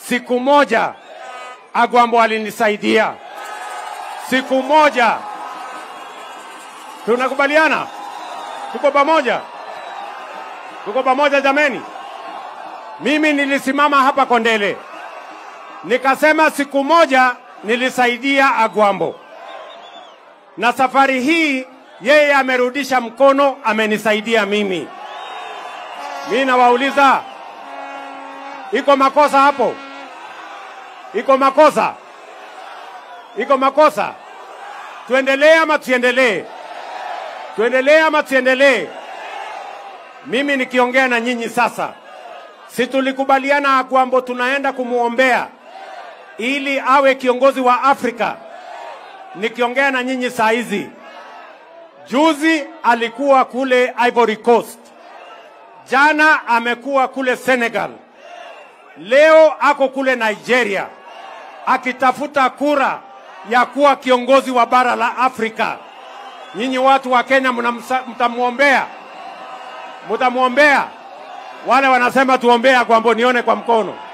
siku moja Agwambo alinisaidia siku moja. Tunakubaliana? Tuko pamoja? Tuko pamoja jameni? Mimi nilisimama hapa Kondele nikasema siku moja nilisaidia Agwambo, na safari hii yeye amerudisha mkono, amenisaidia mimi. Mimi nawauliza, iko makosa hapo? Iko makosa? Iko makosa? Tuendelee ama tusiendelee? Tuendelee ama tusiendelee? Mimi nikiongea na nyinyi sasa, si tulikubaliana Agwambo tunaenda kumwombea ili awe kiongozi wa Afrika. Nikiongea na nyinyi saa hizi, juzi alikuwa kule Ivory Coast, jana amekuwa kule Senegal, leo ako kule Nigeria akitafuta kura ya kuwa kiongozi wa bara la Afrika. Nyinyi watu wa Kenya mnamsa- mtamwombea, mtamwombea. Wale wanasema tuombea Agwambo, nione kwa mkono.